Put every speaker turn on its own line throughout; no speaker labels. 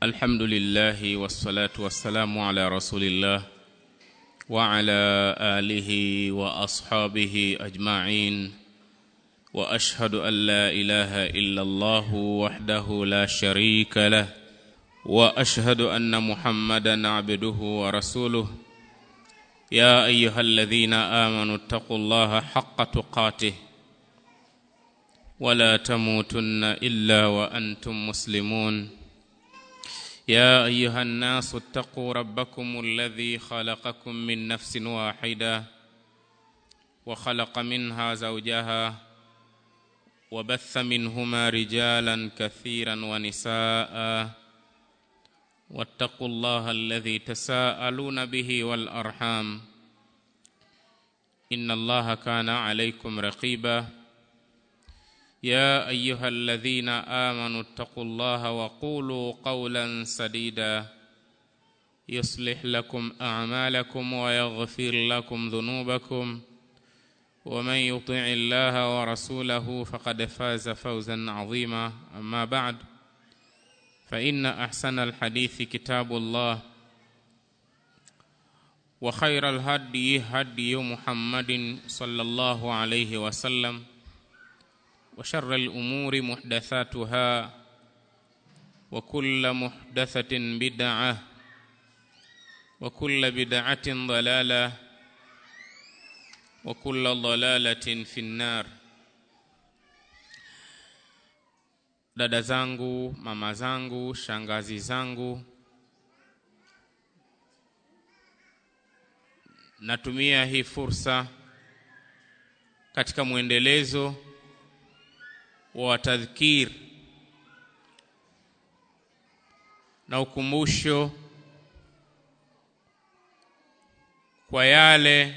الحمد لله والصلاة والسلام على رسول الله وعلى آله وأصحابه أجمعين وأشهد أن لا إله إلا الله وحده لا شريك له وأشهد أن محمدا عبده ورسوله يا أيها الذين آمنوا اتقوا الله حق تقاته ولا تموتن إلا وأنتم مسلمون يا أيها الناس اتقوا ربكم الذي خلقكم من نفس واحدة وخلق منها زوجها وبث منهما رجالا كثيرا ونساء واتقوا الله الذي تساءلون به والأرحام إن الله كان عليكم رقيباً يا ايها الذين امنوا اتقوا الله وقولوا قولا سديدا يصلح لكم اعمالكم ويغفر لكم ذنوبكم ومن يطع الله ورسوله فقد فاز فوزا عظيما اما بعد فان احسن الحديث كتاب الله وخير الهدي هدي محمد صلى الله عليه وسلم وشر الأمور محدثاتها وكل محدثة بدعة وكل بدعة ضلالة وكل ضلالة في النار dada zangu mama zangu shangazi zangu natumia hii fursa katika mwendelezo wa tadhkir na ukumbusho kwa yale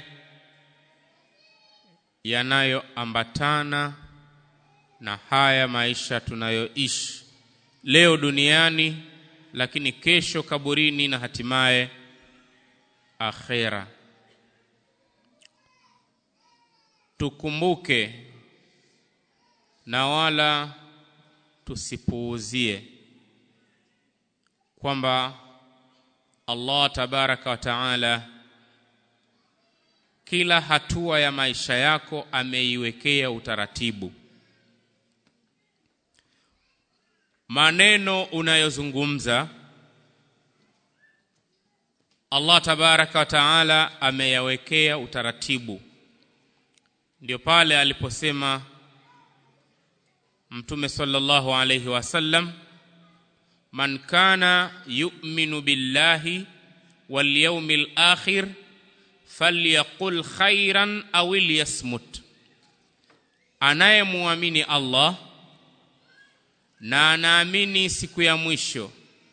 yanayoambatana na haya maisha tunayoishi leo duniani lakini kesho kaburini na hatimaye akhera tukumbuke na wala tusipuuzie kwamba Allah tabaraka wa taala kila hatua ya maisha yako ameiwekea utaratibu. Maneno unayozungumza Allah tabaraka wa taala ameyawekea utaratibu. Ndio pale aliposema Mtume sallallahu alayhi wasallam man kana yu'minu billahi wal yawmil akhir falyaqul khairan aw liyasmut anayemuamini Allah na anaamini siku ya mwisho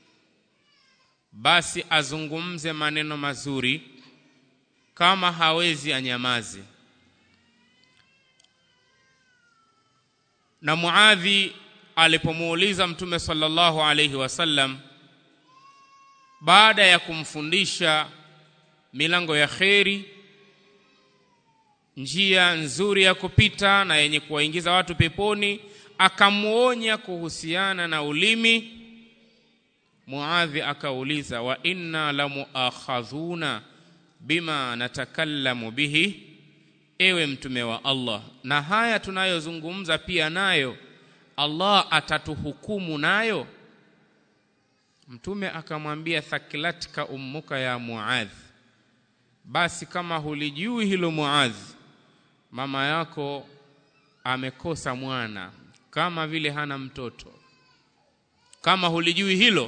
basi azungumze maneno mazuri kama hawezi anyamaze na Muadhi alipomuuliza Mtume sallallahu alayhi wasallam baada ya kumfundisha milango ya kheri njia nzuri ya kupita na yenye kuwaingiza watu peponi akamuonya kuhusiana na ulimi Muadhi akauliza wa inna la muakhadhuna bima natakallamu bihi ewe mtume wa Allah na haya tunayozungumza pia nayo Allah atatuhukumu nayo mtume akamwambia thakilatka ummuka ya Muadh basi kama hulijui hilo Muadh mama yako amekosa mwana kama vile hana mtoto kama hulijui hilo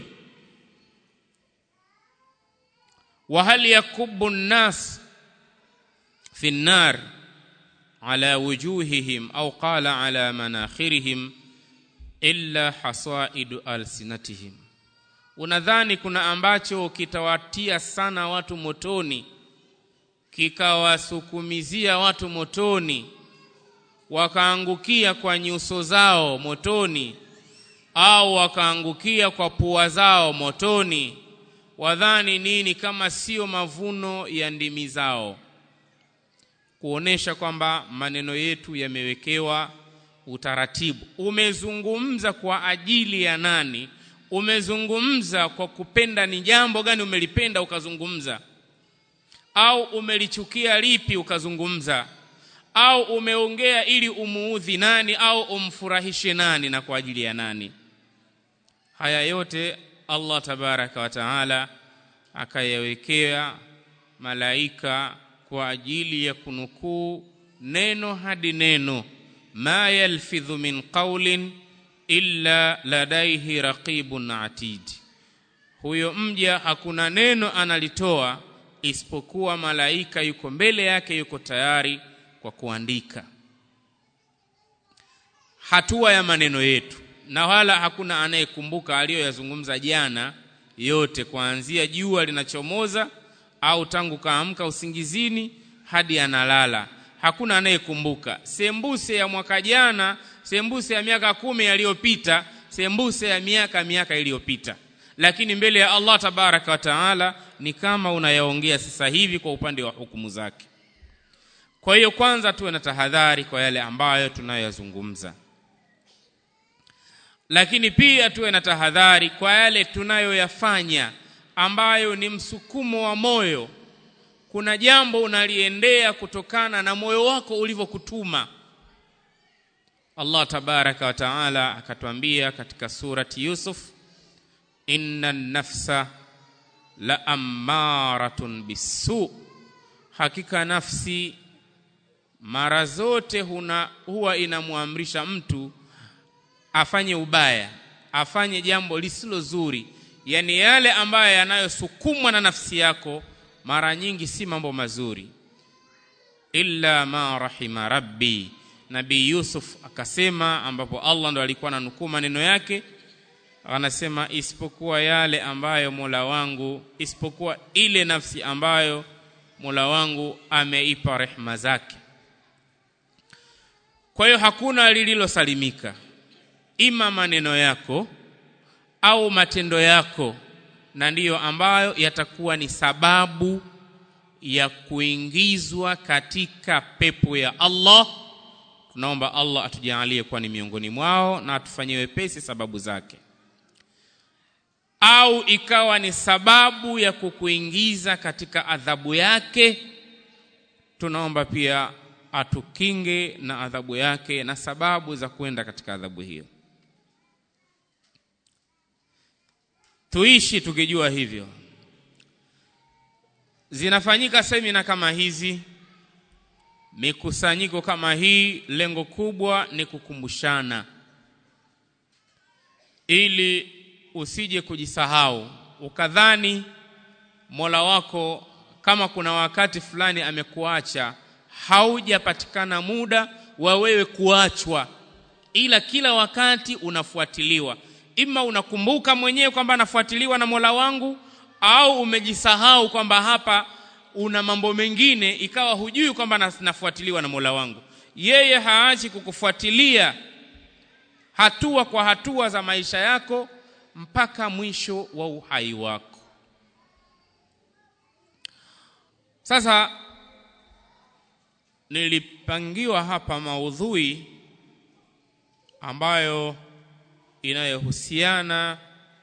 wa hal yakubu nnas fi nnar ala wujuhihim au qala ala manakhirihim illa hasaidu alsinatihim unadhani kuna ambacho kitawatia sana watu motoni kikawasukumizia watu motoni wakaangukia kwa nyuso zao motoni au wakaangukia kwa pua zao motoni wadhani nini kama sio mavuno ya ndimi zao kuonesha kwamba maneno yetu yamewekewa utaratibu umezungumza kwa ajili ya nani umezungumza kwa kupenda ni jambo gani umelipenda ukazungumza au umelichukia lipi ukazungumza au umeongea ili umuudhi nani au umfurahishe nani na kwa ajili ya nani haya yote Allah tabaraka wa taala akayawekea malaika kwa ajili ya kunukuu neno hadi neno ma yalfidhu min qawlin illa ladaihi raqibun atid huyo mja hakuna neno analitoa isipokuwa malaika yuko mbele yake yuko tayari kwa kuandika hatua ya maneno yetu na wala hakuna anayekumbuka aliyoyazungumza jana yote kuanzia jua linachomoza au tangu kaamka usingizini hadi analala hakuna anayekumbuka sembuse ya mwaka jana sembuse ya miaka kumi yaliyopita sembuse ya miaka miaka iliyopita lakini mbele ya Allah tabaraka wa taala ni kama unayaongea sasa hivi kwa upande wa hukumu zake kwa hiyo kwanza tuwe na tahadhari kwa yale ambayo tunayoyazungumza lakini pia tuwe na tahadhari kwa yale tunayoyafanya ambayo ni msukumo wa moyo kuna jambo unaliendea kutokana na moyo wako ulivyokutuma Allah tabaraka wa taala akatwambia katika surati Yusuf inna nafsa la ammaratun bisu hakika nafsi mara zote huna, huwa inamwamrisha mtu afanye ubaya afanye jambo lisilo zuri yani yale ambayo yanayosukumwa na nafsi yako mara nyingi si mambo mazuri illa ma rahima rabbi nabii yusuf akasema ambapo allah ndo alikuwa ananukuu maneno yake anasema isipokuwa yale ambayo mola wangu isipokuwa ile nafsi ambayo mola wangu ameipa rehma zake kwa hiyo hakuna lililosalimika ima maneno yako au matendo yako na ndiyo ambayo yatakuwa ni sababu ya kuingizwa katika pepo ya Allah tunaomba Allah atujalie kuwa ni miongoni mwao na atufanyie wepesi sababu zake au ikawa ni sababu ya kukuingiza katika adhabu yake tunaomba pia atukinge na adhabu yake na sababu za kwenda katika adhabu hiyo tuishi tukijua hivyo zinafanyika semina kama hizi mikusanyiko kama hii lengo kubwa ni kukumbushana ili usije kujisahau ukadhani mola wako kama kuna wakati fulani amekuacha haujapatikana muda wa wewe kuachwa ila kila wakati unafuatiliwa ima unakumbuka mwenyewe kwamba anafuatiliwa na mola wangu au umejisahau kwamba hapa una mambo mengine ikawa hujui kwamba nafuatiliwa na mola wangu yeye haachi kukufuatilia hatua kwa hatua za maisha yako mpaka mwisho wa uhai wako sasa nilipangiwa hapa maudhui ambayo inayohusiana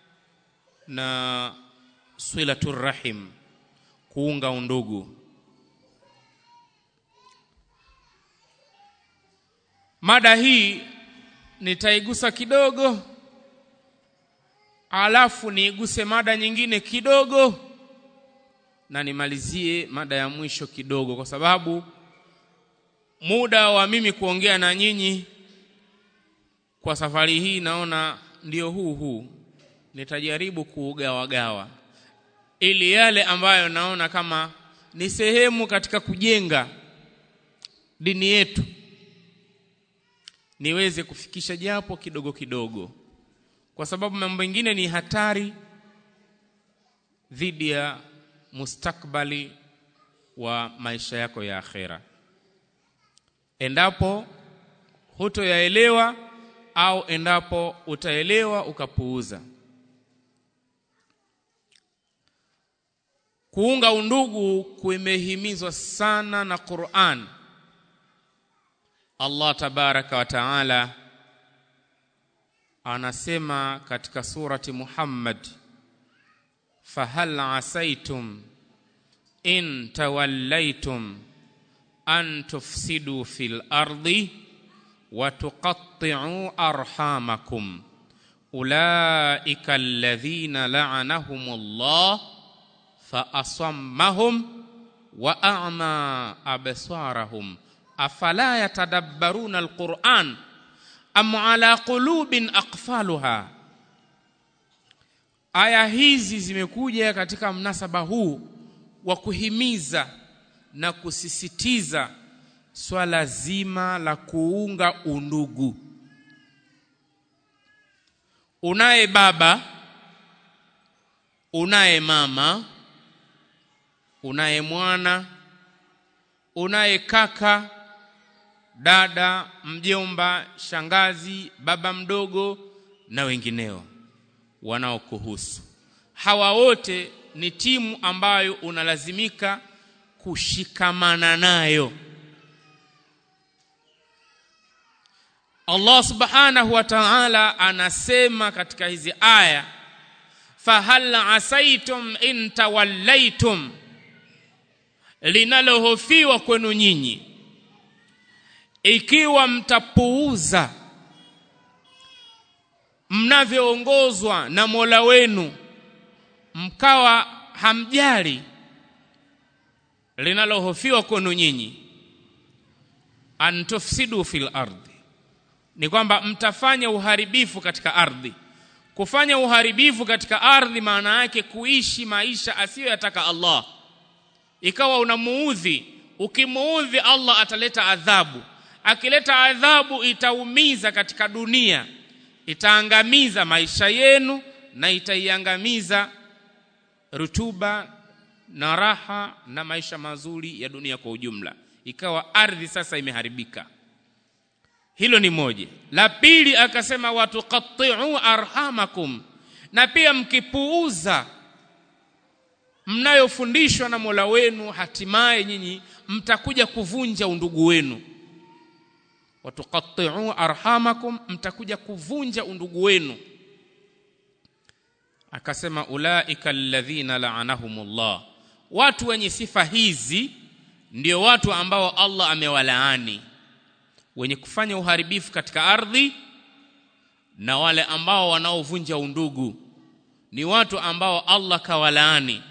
na silatur rahim kuunga undugu mada hii nitaigusa kidogo alafu niiguse mada nyingine kidogo na nimalizie mada ya mwisho kidogo kwa sababu muda wa mimi kuongea na nyinyi kwa safari hii naona ndio huu huu nitajaribu kuugawagawa ili yale ambayo naona kama ni sehemu katika kujenga dini yetu niweze kufikisha japo kidogo kidogo kwa sababu mambo mengine ni hatari dhidi ya mustakbali wa maisha yako ya akhera endapo hutoyaelewa au endapo utaelewa ukapuuza kuunga undugu kumehimizwa sana na Qur'an Allah tabaraka wa taala anasema katika surati Muhammad fahal asaitum in tawallaitum an tufsidu fil ardi wa tuqatti'u arhamakum ulaika alladhina la'anahumullah fa asammahum wa a'ma absarahum afala yatadabbaruna alquran am ala qulubin aqfaluha aya hizi zimekuja katika mnasaba huu wa kuhimiza na kusisitiza swala zima la kuunga undugu unaye baba unaye mama unaye mwana unaye kaka dada mjomba shangazi baba mdogo na wengineo wanaokuhusu hawa wote ni timu ambayo unalazimika kushikamana nayo Allah subhanahu wa ta'ala anasema katika hizi aya fahal asaitum in tawallaitum linalohofiwa kwenu nyinyi ikiwa mtapuuza mnavyoongozwa na Mola wenu mkawa hamjali linalohofiwa kwenu nyinyi antufsidu fil ardi ni kwamba mtafanya uharibifu katika ardhi kufanya uharibifu katika ardhi maana yake kuishi maisha asiyoyataka Allah ikawa unamuudhi ukimuudhi Allah ataleta adhabu akileta adhabu itaumiza katika dunia itaangamiza maisha yenu na itaiangamiza rutuba na raha na maisha mazuri ya dunia kwa ujumla ikawa ardhi sasa imeharibika hilo ni moja la pili akasema watuqatti'u arhamakum na pia mkipuuza mnayofundishwa na Mola wenu hatimaye nyinyi mtakuja kuvunja undugu wenu watuqatti'u arhamakum mtakuja kuvunja undugu wenu akasema ulaika alladhina la'anahumullah watu wenye sifa hizi ndio watu ambao Allah amewalaani wenye kufanya uharibifu katika ardhi na wale ambao wanaovunja undugu ni watu ambao Allah kawalaani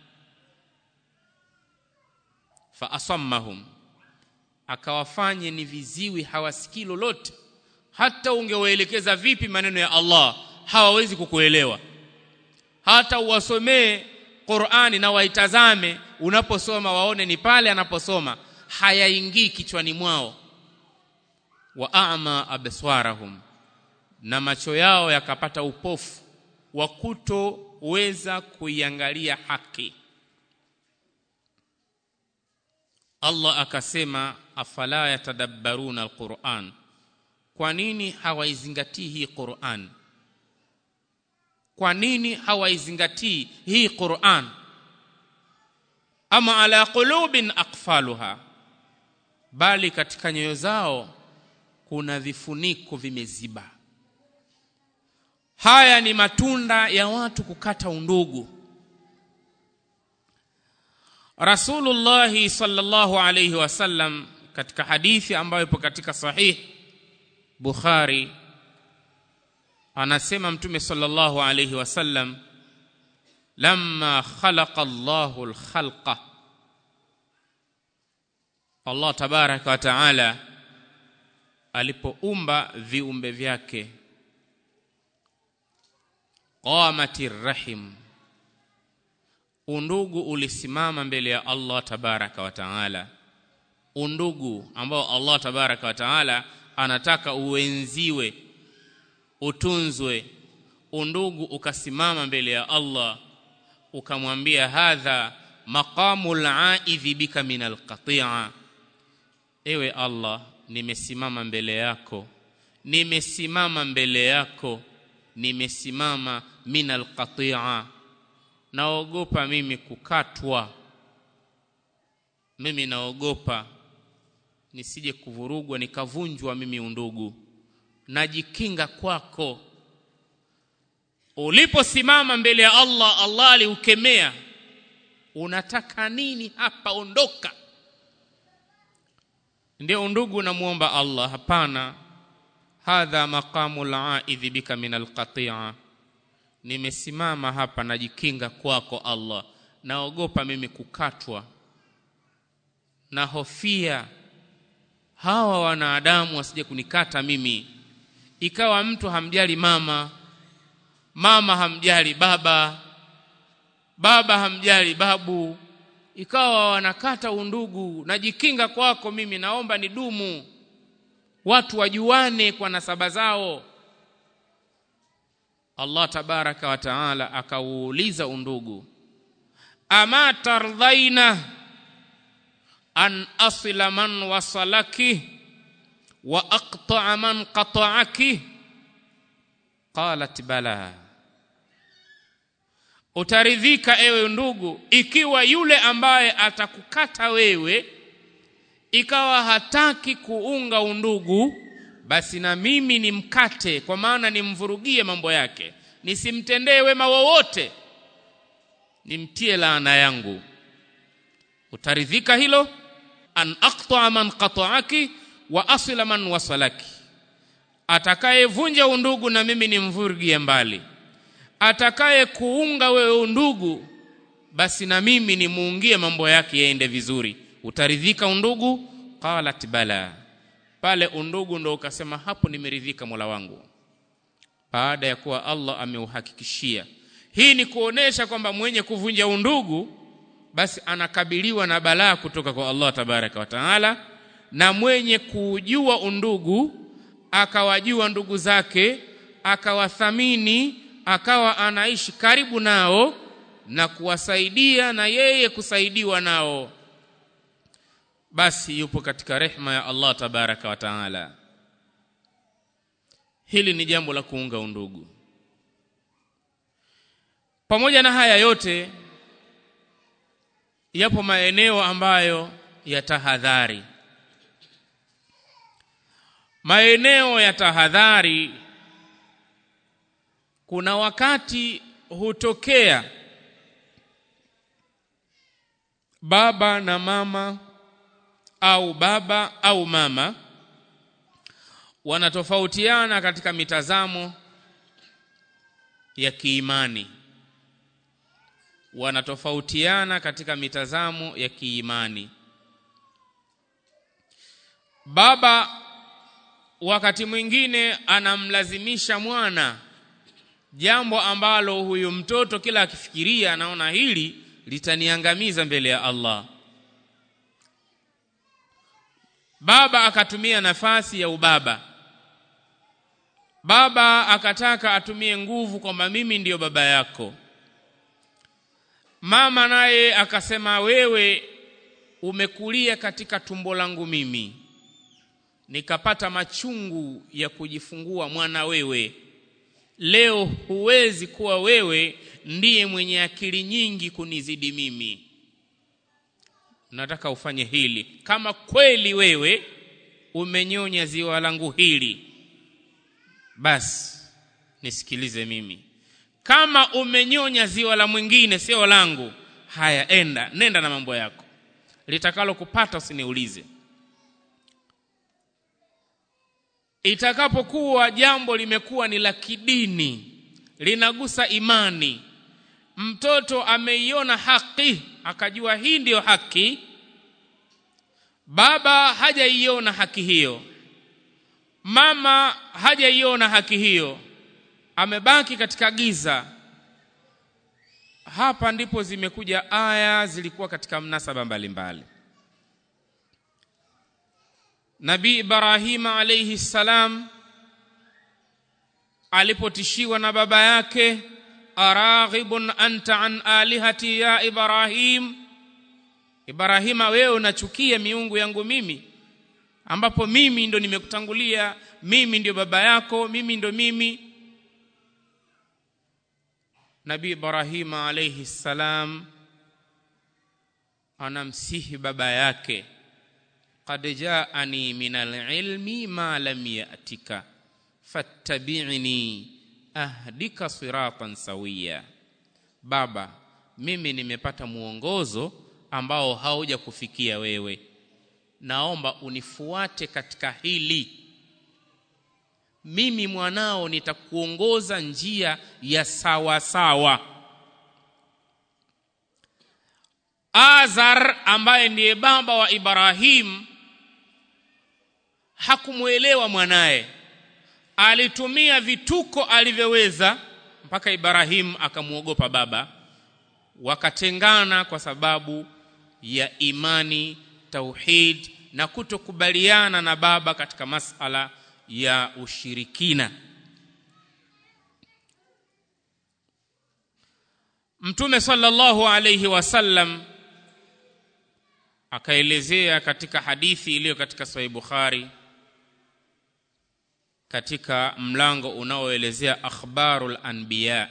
fa asammahum akawafanye ni viziwi hawasikii lolote hata ungewaelekeza vipi maneno ya Allah hawawezi kukuelewa hata uwasomee Qur'ani na waitazame unaposoma waone ni pale anaposoma hayaingii kichwani mwao wa a'ma abswarahum na macho yao yakapata upofu wa kutoweza kuiangalia haki Allah akasema afala yatadabbaruna alquran kwa nini hawaizingatii hii Qur'an kwa nini hawaizingatii hii Qur'an ama ala qulubin aqfaluha bali katika nyoyo zao kuna vifuniko vimeziba haya ni matunda ya watu kukata undugu Rasulullah sallallahu alayhi wasallam katika hadithi ambayo ipo katika sahih Bukhari anasema mtume sallallahu alayhi wasallam lamma khalaqa Allahu al-khalqa Allah tabaraka wa taala alipoumba viumbe vyake qamatir rahim undugu ulisimama mbele ya Allah tabaraka wa taala undugu ambao Allah tabaraka wa taala anataka uenziwe utunzwe undugu ukasimama mbele ya Allah ukamwambia hadha maqamul aidhi bika min alqati'a ewe Allah nimesimama mbele yako nimesimama mbele yako nimesimama min alqati'a naogopa mimi kukatwa mimi naogopa nisije kuvurugwa nikavunjwa mimi undugu najikinga kwako uliposimama mbele ya Allah Allah aliukemea unataka nini hapa ondoka ndio undugu unamuomba Allah hapana hadha maqamu al-aidhi bika min al-qati'a nimesimama hapa najikinga kwako Allah naogopa mimi kukatwa na hofia hawa wanadamu wasije kunikata mimi ikawa mtu hamjali mama mama hamjali baba baba hamjali babu ikawa wanakata undugu najikinga kwako mimi naomba nidumu watu wajuane kwa nasaba zao Allah tabaraka wa taala akauuliza undugu ama tardhaina an asila man wasalaki wa aqta'a man qata'aki qalat bala utaridhika ewe ndugu ikiwa yule ambaye atakukata wewe ikawa hataki kuunga undugu basi na mimi nimkate kwa maana nimvurugie mambo yake nisimtendee wema wowote nimtie laana yangu utaridhika hilo an aqta man qata'aki wa asila man wasalaki atakayevunja undugu na mimi nimvurugie mbali atakaye kuunga wewe undugu basi na mimi nimuungie mambo yake yaende vizuri utaridhika undugu qalat bala pale undugu ndo ukasema hapo nimeridhika Mola wangu baada ya kuwa Allah ameuhakikishia hii ni kuonesha kwamba mwenye kuvunja undugu basi anakabiliwa na balaa kutoka kwa Allah tabaraka wa taala na mwenye kujua undugu akawajua ndugu zake akawathamini akawa anaishi karibu nao na kuwasaidia na yeye kusaidiwa nao basi yupo katika rehma ya Allah tabaraka wa taala hili ni jambo la kuunga undugu pamoja na haya yote yapo maeneo ambayo ya tahadhari maeneo ya tahadhari kuna wakati hutokea baba na mama au baba au mama wanatofautiana katika mitazamo ya kiimani wanatofautiana katika mitazamo ya kiimani baba wakati mwingine anamlazimisha mwana jambo ambalo huyu mtoto kila akifikiria anaona hili litaniangamiza mbele ya Allah baba akatumia nafasi ya ubaba baba akataka atumie nguvu kwamba mimi ndiyo baba yako mama naye akasema wewe umekulia katika tumbo langu mimi nikapata machungu ya kujifungua mwana wewe leo huwezi kuwa wewe ndiye mwenye akili nyingi kunizidi mimi nataka ufanye hili kama kweli wewe umenyonya ziwa langu hili basi nisikilize mimi kama umenyonya ziwa la mwingine sio langu haya enda nenda na mambo yako litakalo kupata usiniulize itakapokuwa jambo limekuwa ni la kidini linagusa imani mtoto ameiona haki akajua hii ndiyo haki baba hajaiona haki hiyo mama hajaiona haki hiyo amebaki katika giza hapa ndipo zimekuja aya zilikuwa katika mnasaba mbalimbali Nabii Ibrahima alayhi salam alipotishiwa na baba yake araghibun anta an alihati ya Ibrahim Ibrahima wewe unachukia miungu yangu mimi ambapo mimi ndo nimekutangulia mimi ndio baba yako mimi ndo mimi Nabii Ibrahima alayhi salam anamsihi baba yake qad jaani min alilmi ma lam yatika fattabi'ni ahdika siratan sawiya baba mimi nimepata mwongozo ambao hauja kufikia wewe naomba unifuate katika hili mimi mwanao nitakuongoza njia ya sawa sawa Azar ambaye ndiye baba wa Ibrahim hakumwelewa mwanaye alitumia vituko alivyoweza mpaka Ibrahim akamwogopa baba wakatengana kwa sababu ya imani tauhid na kutokubaliana na baba katika masala ya ushirikina Mtume sallallahu alayhi wasallam akaelezea katika hadithi iliyo katika Sahih Bukhari katika mlango unaoelezea akhbarul anbiya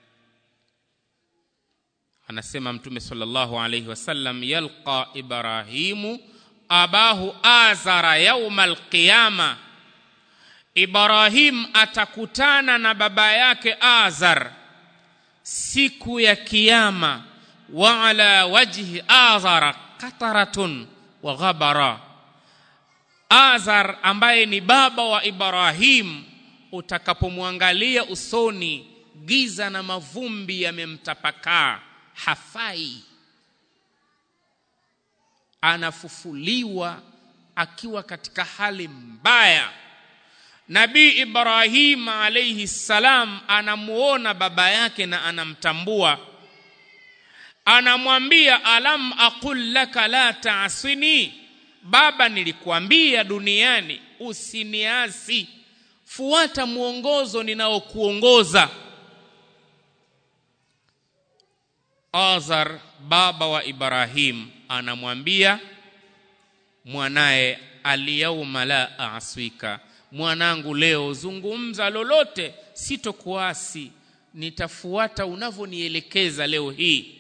anasema mtume sallallahu alayhi wasallam yalqa ibrahimu abahu azara yauma alqiyama ibrahim atakutana na baba yake azar siku ya kiyama wa ala wajhi azara qataratun wa ghabara azar ambaye ni baba wa ibrahim utakapomwangalia usoni giza na mavumbi yamemtapakaa hafai anafufuliwa akiwa katika hali mbaya nabii ibrahim alayhi salam anamuona baba yake na anamtambua anamwambia alam aqul laka la taasini baba nilikuambia duniani usiniasi fuata mwongozo ninaokuongoza Azar baba wa Ibrahim anamwambia mwanaye aliyauma la aswika mwanangu leo zungumza lolote sitokuasi nitafuata unavyonielekeza leo hii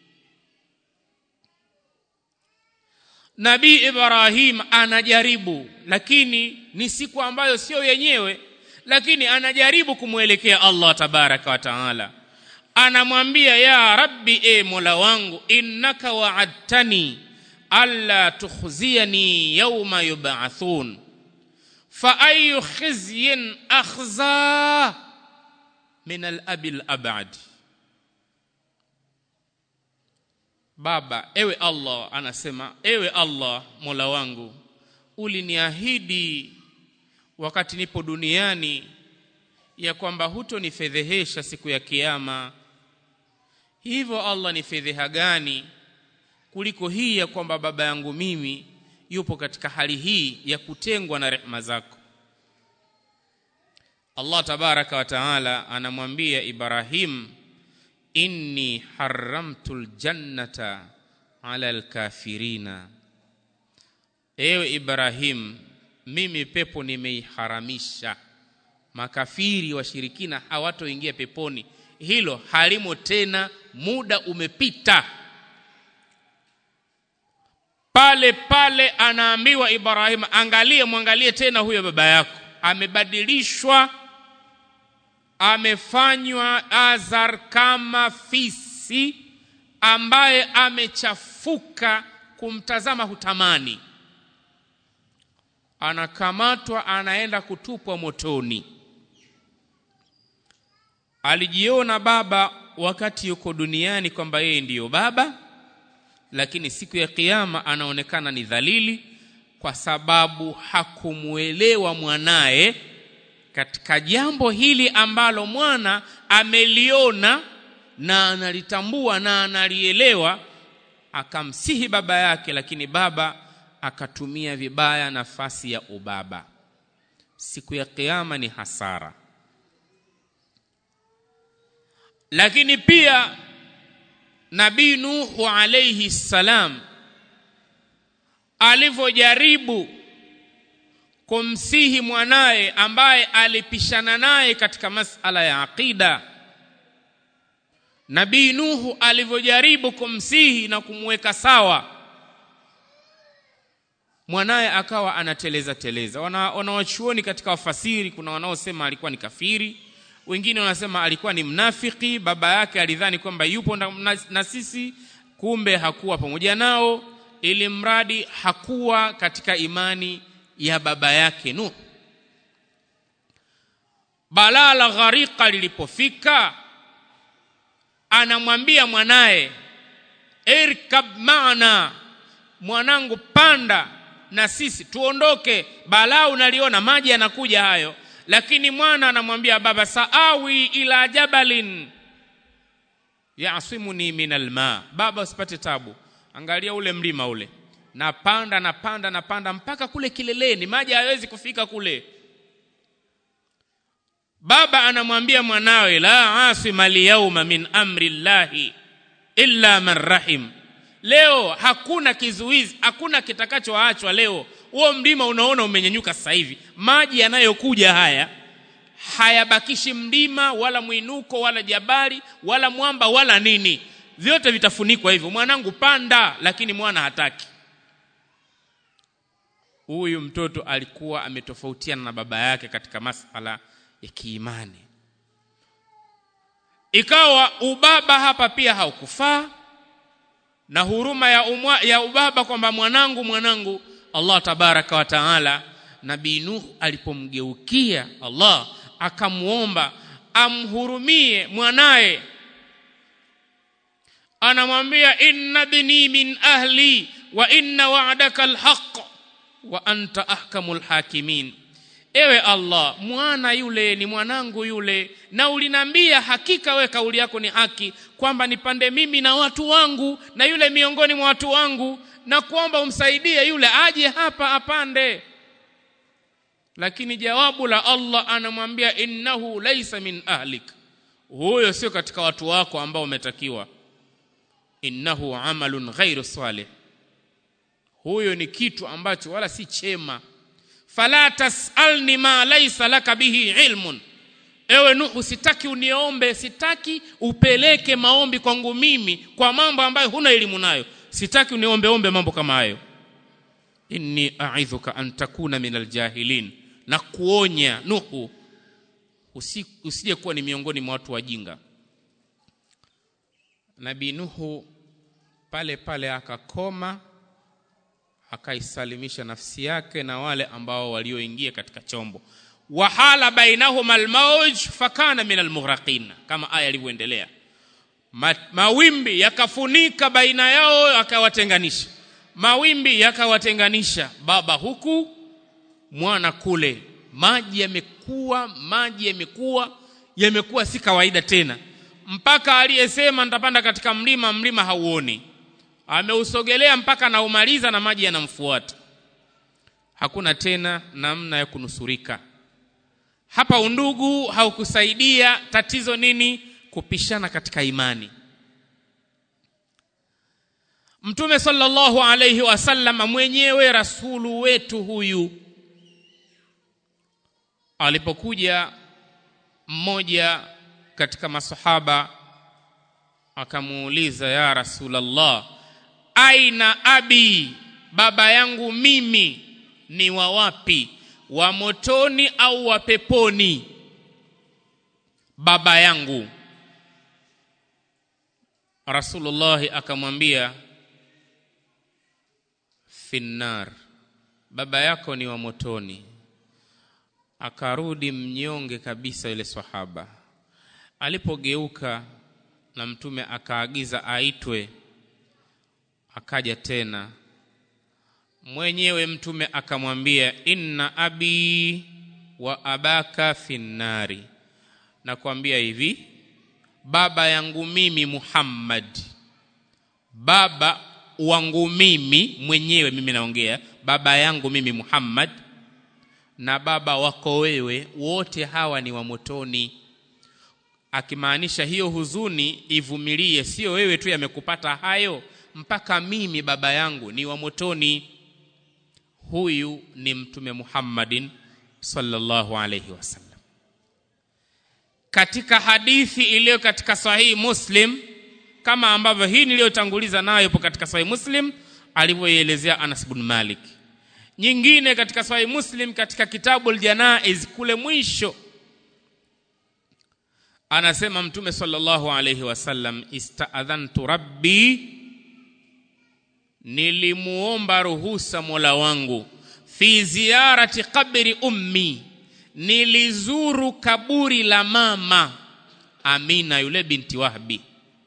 Nabii Ibrahim anajaribu lakini ni siku ambayo sio yenyewe lakini anajaribu kumwelekea Allah tabaraka wa taala anamwambia ya rabbi e mola wangu innaka wa'adtani alla tukhziyani yawma yub'athun fa ayu khizyin akhza min al-abil abad baba ewe Allah anasema ewe Allah mola wangu uliniahidi wakati nipo duniani ya kwamba hutonifedhehesha siku ya kiyama hivyo Allah ni fedheha gani kuliko hii ya kwamba baba yangu mimi yupo katika hali hii ya kutengwa na rehema zako Allah tabaraka wa taala anamwambia Ibrahim inni haramtul jannata ala alkafirina ewe Ibrahim mimi pepo nimeiharamisha makafiri washirikina hawatoingia peponi hilo halimo tena muda umepita pale pale anaambiwa Ibrahim angalie mwangalie tena huyo baba yako amebadilishwa amefanywa azar kama fisi ambaye amechafuka kumtazama hutamani anakamatwa anaenda kutupwa motoni alijiona baba wakati yuko duniani kwamba yeye ndiyo baba lakini siku ya kiyama anaonekana ni dhalili kwa sababu hakumuelewa mwanaye katika jambo hili ambalo mwana ameliona na analitambua na analielewa akamsihi baba yake lakini baba akatumia vibaya nafasi ya ubaba siku ya kiyama ni hasara lakini pia nabii nuhu alayhi salam alivyojaribu kumsihi mwanaye ambaye alipishana naye katika masala ya aqida nabii nuhu alivyojaribu kumsihi na kumweka sawa mwanaye akawa anateleza teleza wana wanawachuoni katika wafasiri kuna wanaosema alikuwa ni kafiri wengine wanasema alikuwa ni mnafiki baba yake alidhani kwamba yupo na, na, na sisi kumbe hakuwa pamoja nao ili mradi hakuwa katika imani ya baba yake Nuh balaa la gharika lilipofika anamwambia mwanaye irkab maana mwanangu panda na sisi tuondoke balaa unaliona maji yanakuja hayo lakini mwana anamwambia baba saawi ila jabalin yasimuni min alma baba usipate tabu angalia ule mlima ule napanda napanda napanda mpaka kule kileleni maji hayawezi kufika kule baba anamwambia mwanawe la asima lyauma min amri llahi illa man rahim leo hakuna kizuizi hakuna kitakachoachwa leo huo mlima unaona umenyenyuka sasa hivi maji yanayokuja haya hayabakishi mlima wala mwinuko wala jabali wala mwamba wala nini vyote vitafunikwa hivyo mwanangu panda lakini mwana hataki huyu mtoto alikuwa ametofautiana na baba yake katika masala ya kiimani ikawa ubaba hapa pia haukufaa na huruma ya, umwa, ya ubaba kwamba mwanangu mwanangu Allah tabaraka wa taala nabii Nuh alipomgeukia Allah akamwomba amhurumie mwanaye anamwambia inna bini min ahli wa inna wa'daka alhaq wa anta ahkamul hakimin ewe Allah mwana yule ni mwanangu yule na ulinambia hakika we kauli yako ni haki kwamba nipande mimi na watu wangu na yule miongoni mwa watu wangu na kuomba umsaidie yule aje hapa apande lakini jawabu la Allah anamwambia innahu laysa min ahlik huyo sio katika watu wako ambao umetakiwa innahu amalun ghairu salih huyo ni kitu ambacho wala si chema fala tasalni ma laysa laka bihi ilmun ewe nuhu sitaki uniombe sitaki upeleke maombi kwangu mimi kwa mambo ambayo huna elimu nayo sitaki uniombe ombe mambo kama hayo inni a'idhuka an takuna min aljahilin na kuonya nuhu usije kuwa ni miongoni mwa watu wajinga nabii nuhu pale pale akakoma akaisalimisha nafsi yake na wale ambao walioingia katika chombo wahala bainahuma almauj fakana min almughraqin kama aya ilivyoendelea Ma, mawimbi yakafunika baina yao akawatenganisha mawimbi yakawatenganisha baba huku mwana kule maji yamekuwa maji yamekuwa yamekuwa si kawaida tena mpaka aliyesema nitapanda katika mlima mlima hauoni ameusogelea mpaka anaumaliza na maji yanamfuata hakuna tena namna ya kunusurika hapa undugu haukusaidia tatizo nini kupishana katika imani mtume sallallahu alayhi wasallam mwenyewe rasulu wetu huyu alipokuja mmoja katika masahaba akamuuliza ya rasulallah aina abi baba yangu mimi ni wa wapi wa motoni au wa peponi baba yangu Rasulullah akamwambia finnar baba yako ni wa motoni akarudi mnyonge kabisa yule sahaba alipogeuka na mtume akaagiza aitwe akaja tena mwenyewe mtume akamwambia inna abi wa abaka finnari nakwambia hivi baba yangu mimi Muhammad baba wangu mimi mwenyewe mimi naongea baba yangu mimi Muhammad na baba wako wewe wote hawa ni wa motoni akimaanisha hiyo huzuni ivumilie sio wewe tu yamekupata hayo mpaka mimi baba yangu ni wa motoni huyu ni mtume Muhammadin sallallahu alayhi wasallam katika hadithi iliyo katika sahihi Muslim kama ambavyo hii niliyotanguliza nayo ipo katika sahihi Muslim alivyoielezea Anas bin Malik nyingine katika sahihi Muslim katika kitabu al-Janaiz kule mwisho anasema mtume sallallahu alayhi wasallam istaadhantu rabbi nilimuomba ruhusa mola wangu fi ziyarati qabri ummi nilizuru kaburi la mama amina yule binti wahbi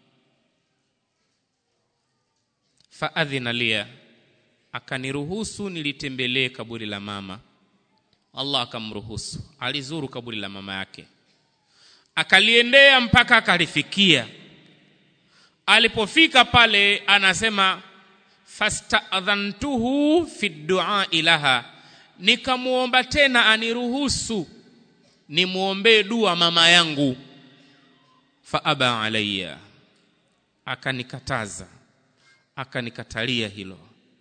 faadhina lia akaniruhusu nilitembelee kaburi la mama allah akamruhusu alizuru kaburi la mama yake akaliendea mpaka akalifikia alipofika pale anasema fastadhantuhu fi duai laha nikamwomba tena aniruhusu nimwombee dua mama yangu faaba alaya akanikataza akanikatalia hilo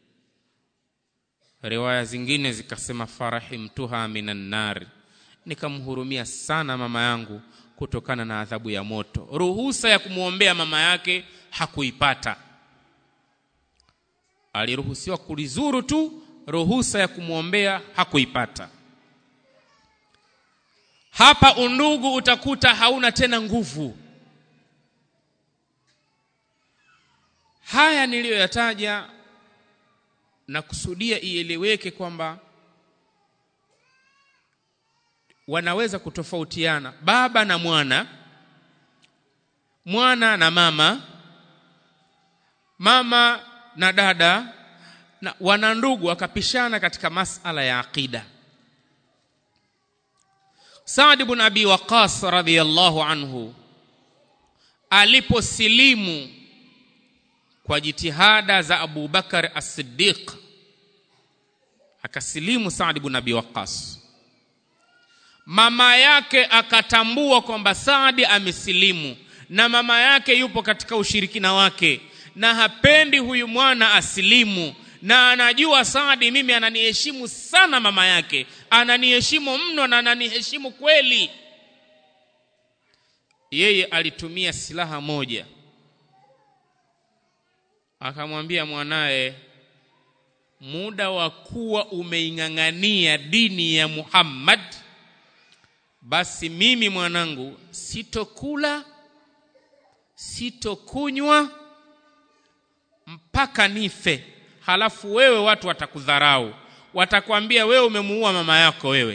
riwaya zingine zikasema farahimtuha minan nari nikamhurumia sana mama yangu kutokana na adhabu ya moto ruhusa ya kumwombea mama yake hakuipata aliruhusiwa kulizuru tu ruhusa ya kumwombea hakuipata hapa undugu utakuta hauna tena nguvu haya niliyoyataja na kusudia ieleweke kwamba wanaweza kutofautiana baba na mwana mwana na mama mama na dada na wana ndugu wakapishana katika masala ya aqida Saad ibn Abi Waqas radhiyallahu anhu aliposilimu kwa jitihada za Abu Bakar As-Siddiq akasilimu Saad ibn Abi Waqqas mama yake akatambua kwamba Saadi amesilimu na mama yake yupo katika ushirikina wake na hapendi huyu mwana asilimu na anajua Saadi mimi ananiheshimu sana mama yake ananiheshimu mno na ananiheshimu kweli yeye alitumia silaha moja akamwambia mwanaye muda wa kuwa umeing'ang'ania dini ya Muhammad basi mimi mwanangu sitokula sitokunywa mpaka nife halafu wewe watu watakudharau watakwambia wewe umemuua mama yako wewe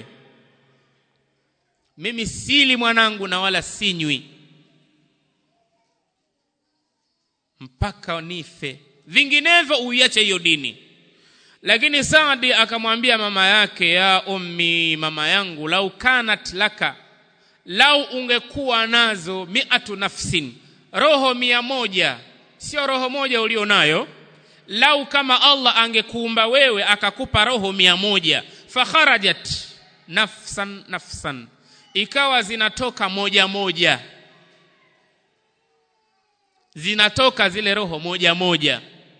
mimi sili mwanangu na wala sinywi mpaka nife vinginevyo uiache hiyo dini lakini Saadi akamwambia mama yake ya ummi mama yangu lau kanat laka lau ungekuwa nazo miatu nafsin roho mia moja sio roho moja ulio nayo lau kama Allah angekuumba wewe akakupa roho mia moja fakharajat nafsan nafsan ikawa zinatoka moja moja zinatoka zile roho moja moja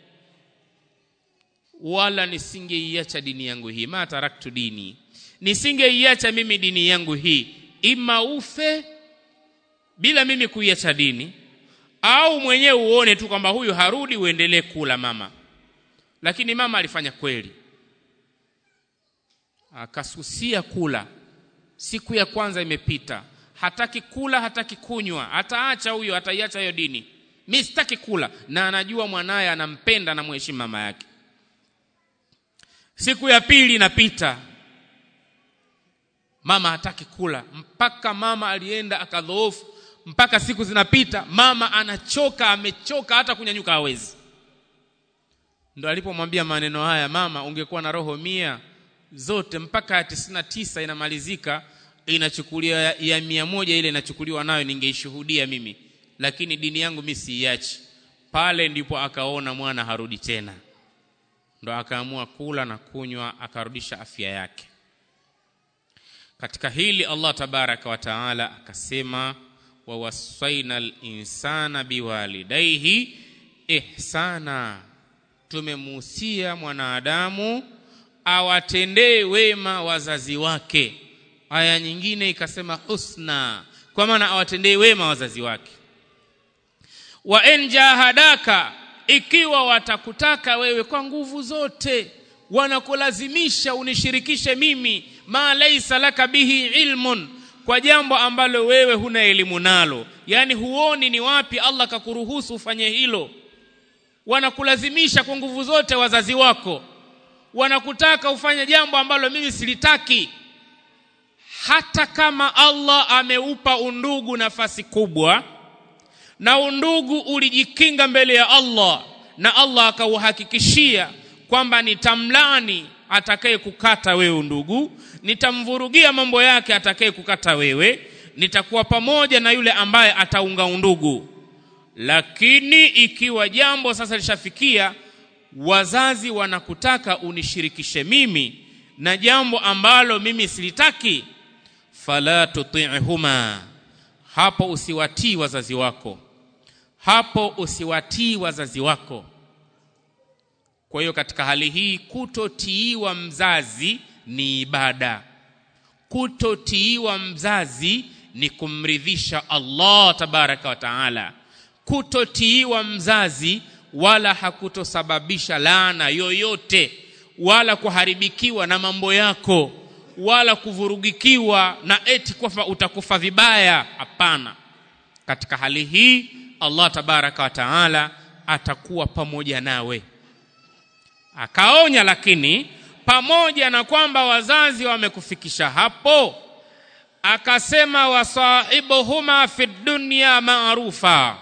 wala nisingeiacha dini yangu hii ma taraktu dini nisingeiacha mimi dini yangu hii ima ufe bila mimi kuiacha dini au mwenyewe uone tu kwamba huyu harudi uendelee kula mama lakini mama alifanya kweli akasusia kula siku ya kwanza imepita hataki kula hataki kunywa ataacha huyo ataiacha hiyo dini mi sitaki kula na anajua mwanaye anampenda na mheshimu mama yake siku ya pili inapita mama hataki kula mpaka mama alienda akadhoofu mpaka siku zinapita mama anachoka amechoka hata kunyanyuka hawezi ndo alipomwambia maneno haya mama ungekuwa na roho mia zote mpaka ya tisini na tisa inamalizika inachukuliwa ya, ya mia moja ile inachukuliwa nayo ningeishuhudia mimi lakini dini yangu mi siiachi pale ndipo akaona mwana harudi tena ndo akaamua kula na kunywa akarudisha afya yake katika hili Allah tabaraka wa taala akasema wawasaina linsana biwalidaihi ihsana tumemuhusia mwanadamu awatendee wema wazazi wake aya nyingine ikasema husna kwa maana awatendee wema wazazi wake wa en jahadaka ikiwa watakutaka wewe kwa nguvu zote wanakulazimisha unishirikishe mimi ma laisa laka bihi ilmun kwa jambo ambalo wewe huna elimu nalo yaani huoni ni wapi Allah kakuruhusu ufanye hilo wanakulazimisha kwa nguvu zote wazazi wako wanakutaka ufanye jambo ambalo mimi silitaki hata kama Allah ameupa undugu nafasi kubwa na undugu ulijikinga mbele ya Allah na Allah akauhakikishia kwamba nitamlani atakaye kukata wewe undugu nitamvurugia mambo yake atakaye kukata wewe nitakuwa pamoja na yule ambaye ataunga undugu lakini ikiwa jambo sasa lishafikia wazazi wanakutaka unishirikishe mimi na jambo ambalo mimi silitaki fala tuti'huma hapo usiwatii wazazi wako hapo usiwatii wazazi wako kwa hiyo katika hali hii kutotiiwa mzazi ni ibada kutotiiwa mzazi ni kumridhisha Allah tabaraka wa taala kutotiiwa mzazi wala hakutosababisha laana yoyote wala kuharibikiwa na mambo yako wala kuvurugikiwa na eti kwamba utakufa vibaya hapana katika hali hii Allah tabaraka wa taala atakuwa pamoja nawe akaonya lakini pamoja na kwamba wazazi wamekufikisha hapo akasema wasahibuhuma fi dunya maarufa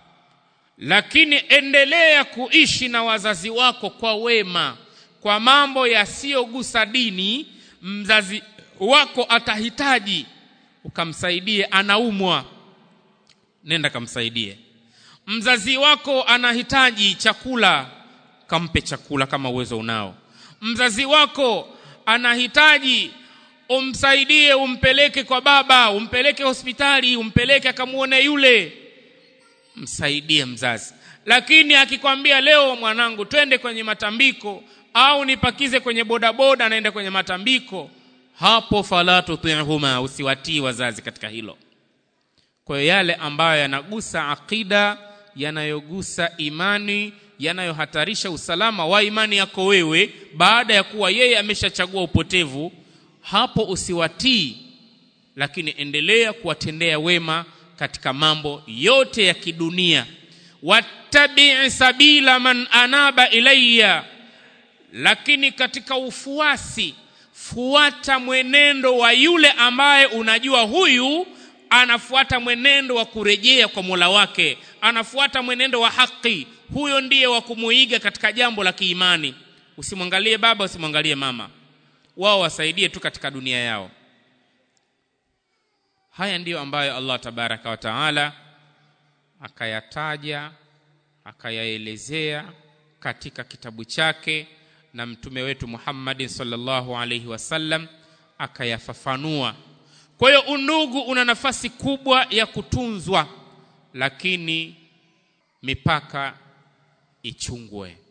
lakini endelea kuishi na wazazi wako kwa wema kwa mambo yasiyogusa dini mzazi wako atahitaji ukamsaidie anaumwa nenda kamsaidie mzazi wako anahitaji chakula kampe chakula kama uwezo unao mzazi wako anahitaji umsaidie umpeleke kwa baba umpeleke hospitali umpeleke akamuone yule msaidie mzazi lakini akikwambia leo mwanangu twende kwenye matambiko au nipakize kwenye bodaboda naenda kwenye matambiko hapo fala tutihuma usiwatii wazazi katika hilo kwa hiyo yale ambayo yanagusa akida yanayogusa imani yanayohatarisha usalama wa imani yako wewe baada ya kuwa yeye ameshachagua upotevu hapo usiwatii lakini endelea kuwatendea wema katika mambo yote ya kidunia wattabii sabila man anaba ilayya lakini katika ufuasi fuata mwenendo wa yule ambaye unajua huyu anafuata mwenendo wa kurejea kwa Mola wake anafuata mwenendo wa haki huyo ndiye wa kumuiga katika jambo la kiimani usimwangalie baba usimwangalie mama wao wasaidie tu katika dunia yao haya ndiyo ambayo Allah tabaraka wa taala akayataja akayaelezea katika kitabu chake na mtume wetu Muhammadin sallallahu alaihi wasallam akayafafanua kwa hiyo undugu una nafasi kubwa ya kutunzwa lakini mipaka ichungwe